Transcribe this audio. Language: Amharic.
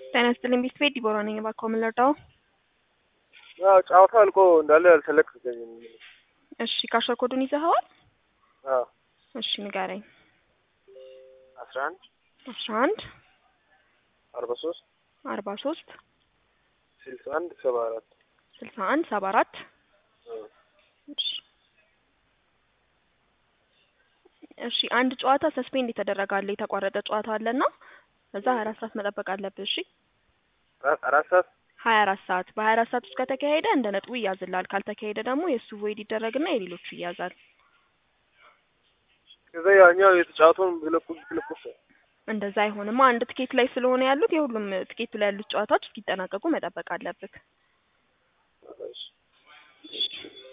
ጤና ይስጥልኝ ቤት ቤት ዲቦራ ነኝ። እባክዎ ምን ልርዳው? ያው ጨዋታው አልቆ እንዳለ አልተለቀቀኝም። እሺ ካሸር ኮዱን ይዘኸዋል? አዎ እሺ ንገረኝ። አስራ አንድ አስራ አንድ አርባ ሶስት አርባ ሶስት ስልሳ አንድ ሰባ አራት ስልሳ አንድ ሰባ አራት እሺ እሺ አንድ ጨዋታ ሰስፔንድ የተደረገ አለ የተቋረጠ ጨዋታ አለና እዛ ሀያ አራት ሰዓት መጠበቅ አለብህ። እሺ አራት ሰዓት ሀያ አራት ሰዓት በሀያ አራት ሰዓት ውስጥ ከተካሄደ እንደ ነጥቡ ይያዝልሃል። ካልተካሄደ ደግሞ የእሱ ቮይድ ይደረግና የሌሎቹ ይያዛል። ከዛ ያኛው የተጫወተውን ብለቁ ብለቁስ እንደዛ አይሆንማ። አንድ ትኬት ላይ ስለሆነ ያሉት የሁሉም ትኬቱ ላይ ያሉት ጨዋታዎች እስኪጠናቀቁ መጠበቅ አለብህ። እሺ